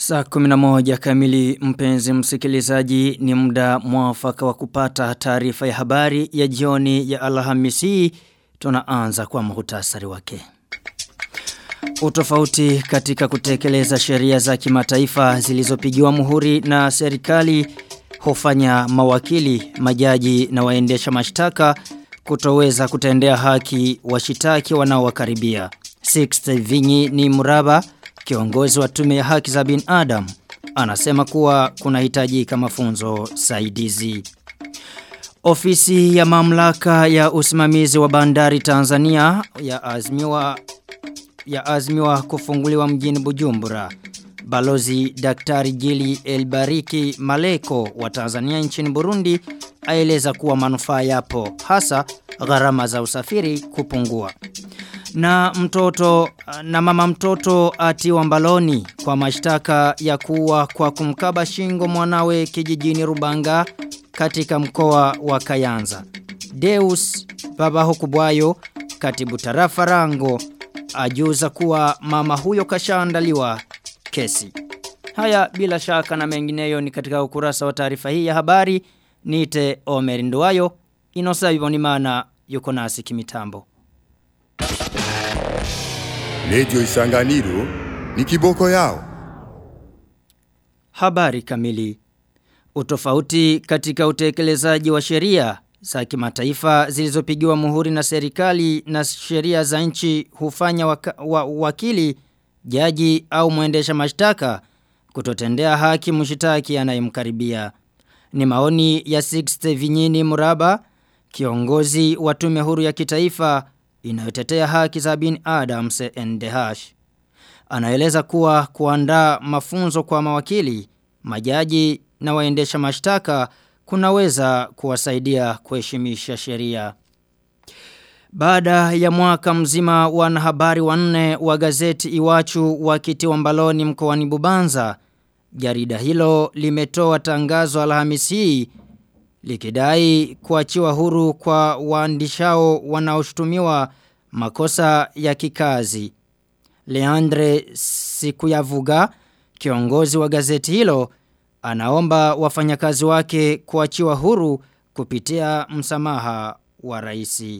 Saa 11 kamili mpenzi msikilizaji ni muda mwafaka wa kupata taarifa ya habari ya jioni ya Alhamisi tunaanza kwa muhtasari wake. Utofauti katika kutekeleza sheria za kimataifa zilizopigiwa muhuri na serikali hufanya mawakili, majaji na waendesha mashtaka kutoweza kutendea haki washitaki wanaowakaribia. Sixth Vinyi ni mraba kiongozi wa tume ya haki za binadamu anasema kuwa kunahitajika mafunzo saidizi. Ofisi ya mamlaka ya usimamizi wa bandari Tanzania ya azmiwa ya azmiwa kufunguliwa mjini Bujumbura. Balozi Daktari Jili Elbariki Maleko wa Tanzania nchini Burundi aeleza kuwa manufaa yapo hasa gharama za usafiri kupungua. Na mtoto na mama mtoto atiwa mbaloni kwa mashtaka ya kuwa kwa kumkaba shingo mwanawe kijijini Rubanga katika mkoa wa Kayanza. Deus baba kubwayo katibu tarafa rango ajuza kuwa mama huyo kashaandaliwa kesi. Haya bila shaka na mengineyo ni katika ukurasa wa taarifa hii ya habari nite Omer Nduwayo inosa Ibonimana yuko nasi kimitambo. Lejo Isanganiro ni kiboko yao. Habari kamili. Utofauti katika utekelezaji wa sheria za kimataifa zilizopigiwa muhuri na serikali na sheria za nchi hufanya waka, wa, wakili, jaji au mwendesha mashtaka kutotendea haki mshitaki anayemkaribia. Ni maoni ya Sixte Vinyini Muraba, kiongozi wa tume huru ya kitaifa inayotetea haki za bin Adam CNDH. Anaeleza kuwa kuandaa mafunzo kwa mawakili, majaji na waendesha mashtaka kunaweza kuwasaidia kuheshimisha sheria. Baada ya mwaka mzima wanahabari wanne wa gazeti Iwachu wakitiwa mbaloni mkoani Bubanza, jarida hilo limetoa tangazo Alhamisi likidai kuachiwa huru kwa waandishao wanaoshutumiwa makosa ya kikazi. Leandre Sikuyavuga, kiongozi wa gazeti hilo, anaomba wafanyakazi wake kuachiwa huru kupitia msamaha wa raisi.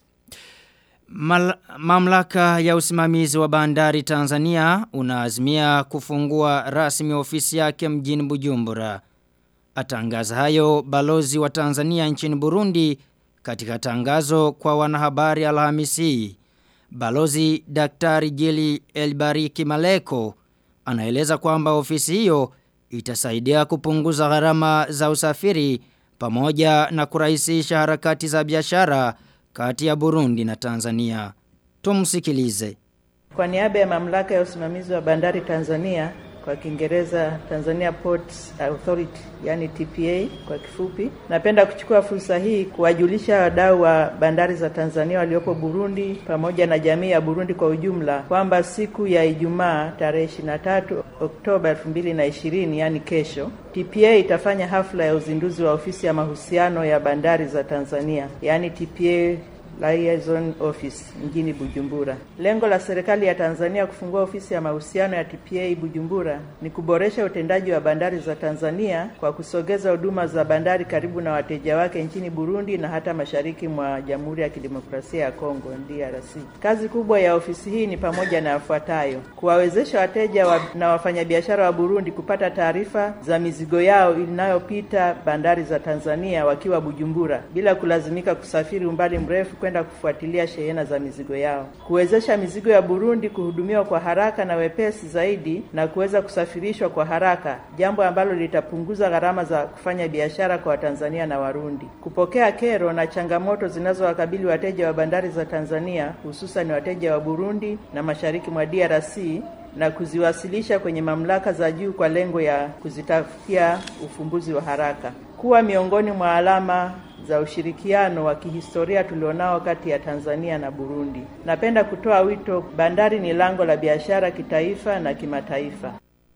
Mal, mamlaka ya usimamizi wa bandari Tanzania unaazimia kufungua rasmi ofisi yake mjini Bujumbura. Atangaza hayo balozi wa Tanzania nchini Burundi katika tangazo kwa wanahabari Alhamisi. Balozi Daktari Jili Elbariki Maleko anaeleza kwamba ofisi hiyo itasaidia kupunguza gharama za usafiri pamoja na kurahisisha harakati za biashara kati ya Burundi na Tanzania. Tumsikilize. Kwa niaba ya mamlaka ya usimamizi wa bandari Tanzania kwa Kiingereza Tanzania Ports Authority yani TPA kwa kifupi. Napenda kuchukua fursa hii kuwajulisha wadau wa bandari za Tanzania waliopo Burundi pamoja na jamii ya Burundi kwa ujumla kwamba siku ya Ijumaa tarehe 23 Oktoba 2020 yani kesho, TPA itafanya hafla ya uzinduzi wa ofisi ya mahusiano ya bandari za Tanzania yani TPA Liaison Office mjini Bujumbura. Lengo la serikali ya Tanzania kufungua ofisi ya mahusiano ya TPA Bujumbura ni kuboresha utendaji wa bandari za Tanzania kwa kusogeza huduma za bandari karibu na wateja wake nchini Burundi na hata mashariki mwa Jamhuri ya Kidemokrasia ya Kongo DRC. Kazi kubwa ya ofisi hii ni pamoja na yafuatayo: kuwawezesha wateja wa, na wafanyabiashara wa Burundi kupata taarifa za mizigo yao inayopita bandari za Tanzania wakiwa Bujumbura bila kulazimika kusafiri umbali mrefu kwenda kufuatilia shehena za mizigo yao, kuwezesha mizigo ya Burundi kuhudumiwa kwa haraka na wepesi zaidi na kuweza kusafirishwa kwa haraka, jambo ambalo litapunguza gharama za kufanya biashara kwa Watanzania na Warundi, kupokea kero na changamoto zinazowakabili wateja wa bandari za Tanzania, hususan wateja wa Burundi na mashariki mwa DRC na kuziwasilisha kwenye mamlaka za juu kwa lengo ya kuzitafutia ufumbuzi wa haraka, kuwa miongoni mwa alama za ushirikiano wa kihistoria tulionao kati ya Tanzania na Burundi. Napenda kutoa wito, bandari ni lango la biashara kitaifa na kimataifa.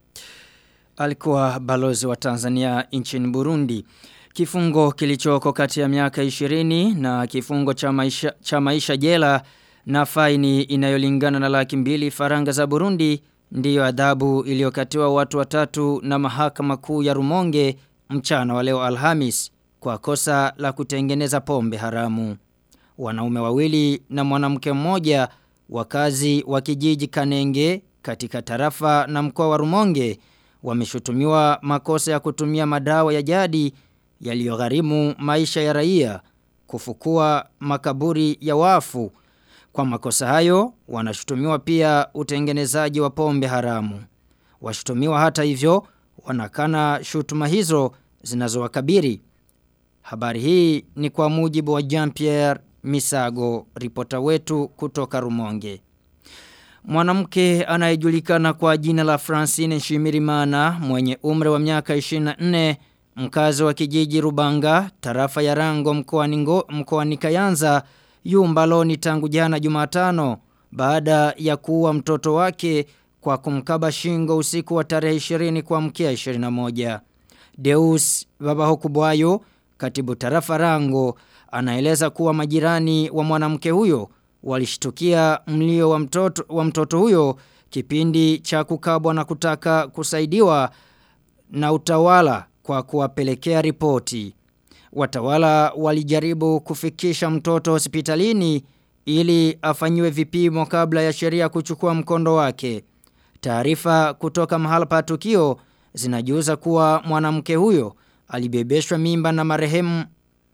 Alikuwa balozi wa Tanzania nchini Burundi. Kifungo kilichoko kati ya miaka 20 na kifungo cha maisha, cha maisha jela na faini inayolingana na laki mbili faranga za Burundi ndiyo adhabu iliyokatiwa watu watatu na mahakama kuu ya Rumonge mchana wa leo Alhamis kwa kosa la kutengeneza pombe haramu. Wanaume wawili na mwanamke mmoja wakazi wa kijiji Kanenge katika tarafa na mkoa wa Rumonge wameshutumiwa makosa ya kutumia madawa ya jadi yaliyogharimu maisha ya raia kufukua makaburi ya wafu. Kwa makosa hayo wanashutumiwa pia utengenezaji wa pombe haramu. Washutumiwa hata hivyo wanakana shutuma hizo zinazowakabiri. Habari hii ni kwa mujibu wa Jean-Pierre Misago, ripota wetu kutoka Rumonge. Mwanamke anayejulikana kwa jina la Francine Shimirimana mwenye umri wa miaka 24 mkazi wa kijiji Rubanga tarafa ya Rango mkoani mkoani Kayanza yu mbaloni tangu jana Jumatano baada ya kuua mtoto wake kwa kumkaba shingo usiku wa tarehe 20 kwa mkia 21. Deus Babahokubwayo katibu tarafa Rango anaeleza kuwa majirani wa mwanamke huyo walishtukia mlio wa mtoto wa mtoto huyo kipindi cha kukabwa na kutaka kusaidiwa na utawala kwa kuwapelekea ripoti. Watawala walijaribu kufikisha mtoto hospitalini ili afanyiwe vipimo kabla ya sheria kuchukua mkondo wake. Taarifa kutoka mahala pa tukio zinajuza kuwa mwanamke huyo alibebeshwa mimba na marehemu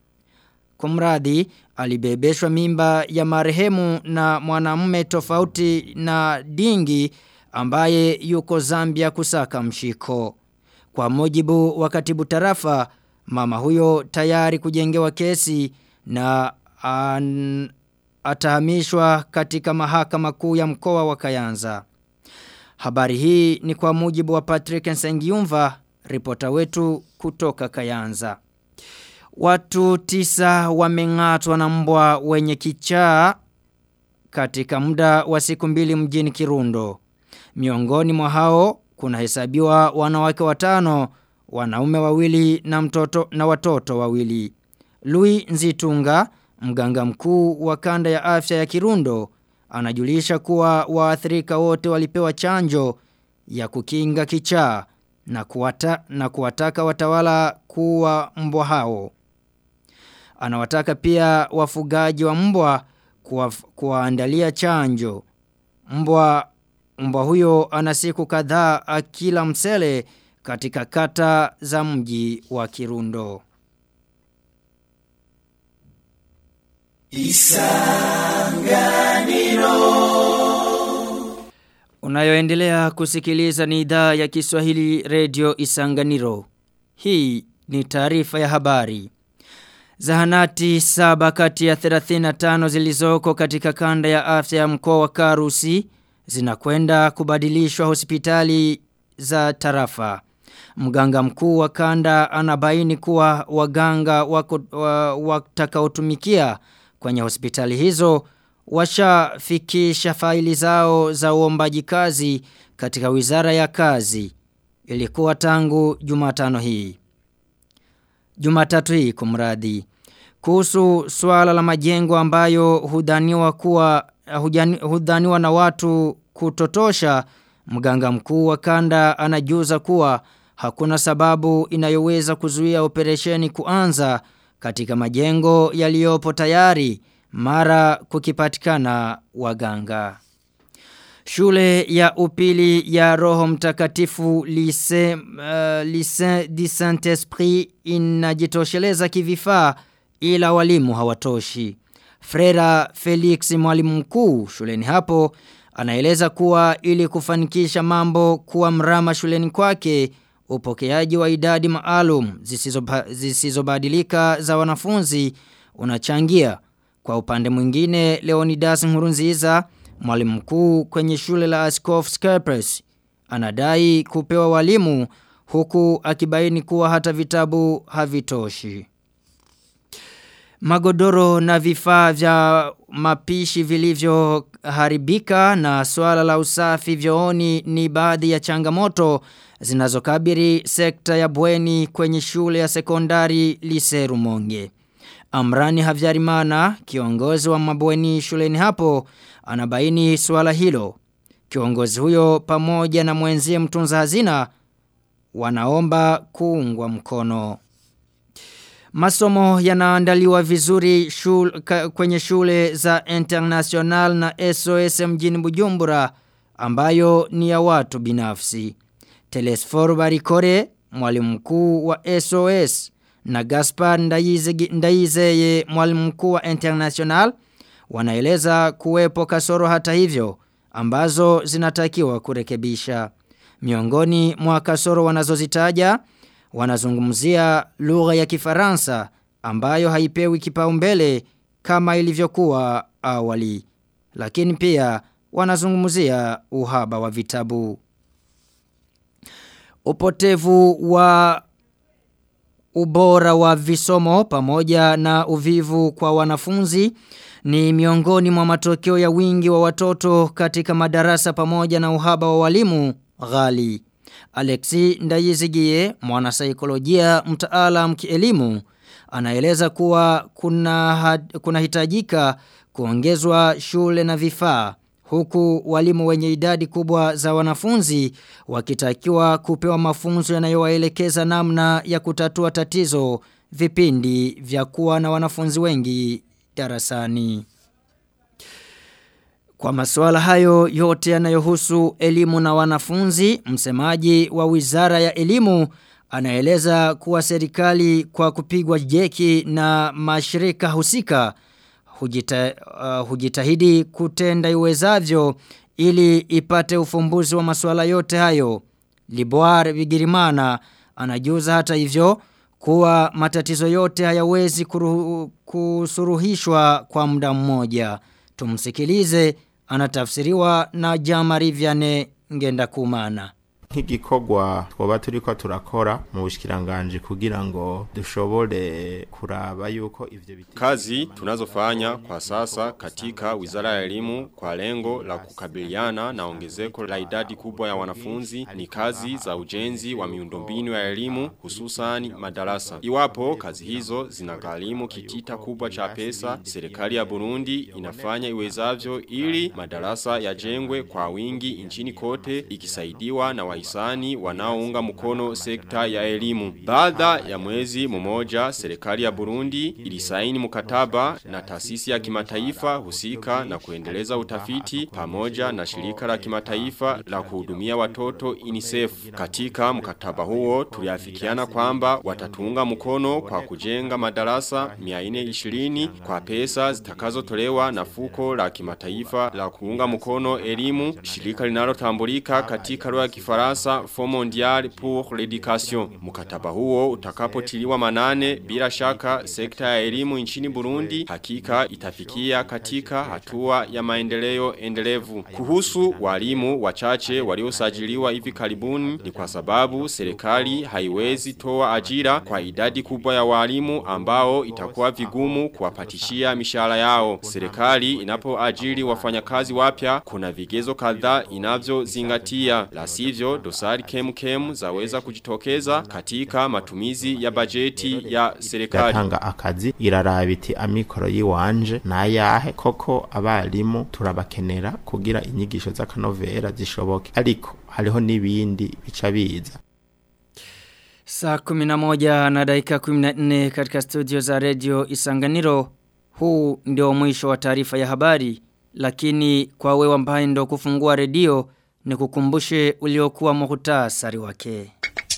Kumradi alibebeshwa mimba ya marehemu na mwanamume tofauti na dingi ambaye yuko Zambia kusaka mshiko. Kwa mujibu wa katibu tarafa, mama huyo tayari kujengewa kesi na an, atahamishwa katika mahakama kuu ya mkoa wa Kayanza. Habari hii ni kwa mujibu wa Patrick Nsengiumva, ripota wetu kutoka Kayanza. Watu tisa wameng'atwa na mbwa wenye kichaa katika muda wa siku mbili mjini Kirundo. Miongoni mwa hao kuna hesabiwa wanawake watano, wanaume wawili na mtoto na watoto wawili. Louis Nzitunga, mganga mkuu wa kanda ya afya ya Kirundo, anajulisha kuwa waathirika wote walipewa chanjo ya kukinga kichaa na kuwata, na kuwataka watawala kuwa mbwa hao. Anawataka pia wafugaji wa mbwa kuwaandalia chanjo. Mbwa mbwa huyo ana siku kadhaa akila msele katika kata za mji wa Kirundo. Isanganiro Unayoendelea kusikiliza ni idhaa ya Kiswahili Radio Isanganiro. Hii ni taarifa ya habari. Zahanati saba kati ya 35 zilizoko katika kanda ya afya ya mkoa wa Karusi zinakwenda kubadilishwa hospitali za tarafa. Mganga mkuu wa kanda anabaini kuwa waganga watakaotumikia wa, kwenye hospitali hizo washafikisha faili zao za uombaji kazi katika wizara ya kazi. Ilikuwa tangu Jumatano hii. Jumatatu hii kumradi. Kuhusu swala la majengo ambayo hudhaniwa kuwa hudhaniwa na watu kutotosha mganga mkuu wa kanda anajuza kuwa hakuna sababu inayoweza kuzuia operesheni kuanza katika majengo yaliyopo tayari mara kukipatikana waganga. Shule ya upili ya roho mtakatifu Lycée uh, Lycée du Saint-Esprit inajitosheleza kivifaa ila walimu hawatoshi. Frera Felix mwalimu mkuu shuleni hapo anaeleza kuwa ili kufanikisha mambo kuwa mrama shuleni kwake upokeaji wa idadi maalum zisizobadilika za wanafunzi unachangia. Kwa upande mwingine Leonidas Nkurunziza mwalimu mkuu kwenye shule la Askof Skypress anadai kupewa walimu huku akibaini kuwa hata vitabu havitoshi. Magodoro na vifaa vya mapishi vilivyoharibika na swala la usafi vyooni ni baadhi ya changamoto zinazokabiri sekta ya bweni kwenye shule ya sekondari Liseru Monge. Amrani Havyarimana, kiongozi wa mabweni shuleni hapo, anabaini swala hilo. Kiongozi huyo pamoja na mwenzie mtunza hazina wanaomba kuungwa mkono. Masomo yanaandaliwa vizuri shul, ka, kwenye shule za International na SOS mjini Bujumbura ambayo ni ya watu binafsi. Telesfor Barikore, mwalimu mkuu wa SOS na Gaspar Ndaizeye, mwalimu mkuu wa International wanaeleza kuwepo kasoro hata hivyo ambazo zinatakiwa kurekebisha. Miongoni mwa kasoro wanazozitaja wanazungumzia lugha ya Kifaransa ambayo haipewi kipaumbele kama ilivyokuwa awali. Lakini pia wanazungumzia uhaba wa vitabu. Upotevu wa ubora wa visomo pamoja na uvivu kwa wanafunzi ni miongoni mwa matokeo ya wingi wa watoto katika madarasa pamoja na uhaba wa walimu ghali. Alexi Ndayizigie, mwanasaikolojia mtaalam kielimu, anaeleza kuwa kuna kuna hitajika kuongezwa shule na vifaa huku walimu wenye idadi kubwa za wanafunzi wakitakiwa kupewa mafunzo yanayowaelekeza namna ya kutatua tatizo vipindi vya kuwa na wanafunzi wengi darasani. Kwa masuala hayo yote yanayohusu elimu na wanafunzi, msemaji wa Wizara ya Elimu anaeleza kuwa serikali kwa kupigwa jeki na mashirika husika hujita, uh, hujitahidi kutenda iwezavyo ili ipate ufumbuzi wa masuala yote hayo. Liboire Bigirimana anajuza hata hivyo kuwa matatizo yote hayawezi kusuruhishwa kwa muda mmoja. Tumsikilize anatafsiriwa na Jamari Vianney Ngendakumana. nk'igikorwa twoba turiko turakora mu bushikiranganje kugira ngo dushobore kuraba yuko ivyo biti Kazi tunazofanya kwa sasa katika Wizara ya Elimu kwa lengo la kukabiliana na ongezeko la idadi kubwa ya wanafunzi ni kazi za ujenzi wa miundombinu ya elimu hususan madarasa. Iwapo kazi hizo zinagharimu kitita kubwa cha pesa, serikali ya Burundi inafanya iwezavyo ili madarasa yajengwe kwa wingi nchini kote ikisaidiwa na wahisani wanaounga mkono sekta ya elimu. Baada ya mwezi mmoja serikali ya Burundi ilisaini mkataba na taasisi ya kimataifa husika na kuendeleza utafiti pamoja na shirika la kimataifa la kuhudumia watoto UNICEF. Katika mkataba huo tuliafikiana kwamba watatuunga mkono kwa kujenga madarasa 420 kwa pesa zitakazotolewa na fuko la kimataifa la kuunga mkono elimu, shirika linalotambulika katika lugha ya Kifaransa Fonds Mondial pour l'Education. Mkataba huo utakapotiliwa manane bila shaka sekta ya elimu nchini Burundi hakika itafikia katika hatua ya maendeleo endelevu. Kuhusu walimu wachache waliosajiliwa hivi karibuni ni kwa sababu serikali haiwezi toa ajira kwa idadi kubwa ya walimu ambao itakuwa vigumu kuwapatishia mishahara yao. Serikali inapoajiri wafanyakazi wapya kuna vigezo kadhaa inavyozingatia. La sivyo dosari kemu kemu zaweza kujitokeza katika matumizi ya bajeti ya serikali. yatanga akazi iraraba iti amikoro yiwanje nayahe koko abarimu turabakenera kugira inyigisho z'akanovera zishoboke ariko hariho n'ibindi bica biza Saa kuminamoja na dakika 14 katika studio za radio Isanganiro. Huu ndio mwisho wa taarifa ya habari. Lakini kwa wewe ambaye ndo kufungua redio ni kukumbushe uliokuwa muhtasari wake.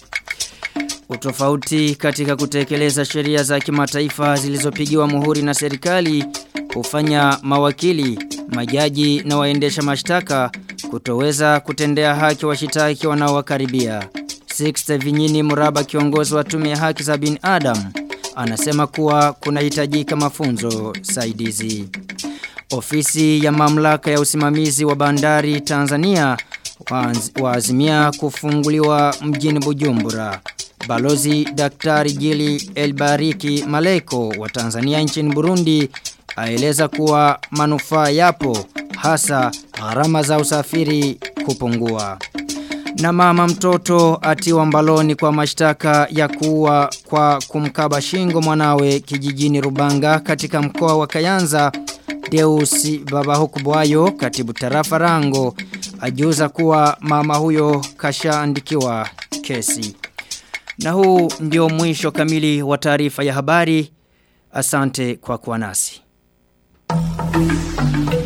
Utofauti katika kutekeleza sheria za kimataifa zilizopigiwa muhuri na serikali hufanya mawakili, majaji na waendesha mashtaka kutoweza kutendea haki washitaki wanaowakaribia. Sixte Vinyini Muraba kiongozi wa tume ya haki za binadamu anasema kuwa kunahitajika mafunzo saidizi. Ofisi ya mamlaka ya usimamizi wa bandari Tanzania waazimia kufunguliwa mjini Bujumbura. Balozi Daktari Gili Elbariki Maleko wa Tanzania nchini Burundi aeleza kuwa manufaa yapo hasa gharama za usafiri kupungua. Na mama mtoto atiwa mbaloni kwa mashtaka ya kuwa kwa kumkaba shingo mwanawe kijijini Rubanga katika mkoa wa Kayanza Deus Babahukubwayo katibu tarafa rango ajuza kuwa mama huyo kashaandikiwa kesi. Na huu ndio mwisho kamili wa taarifa ya habari. Asante kwa kuwa nasi.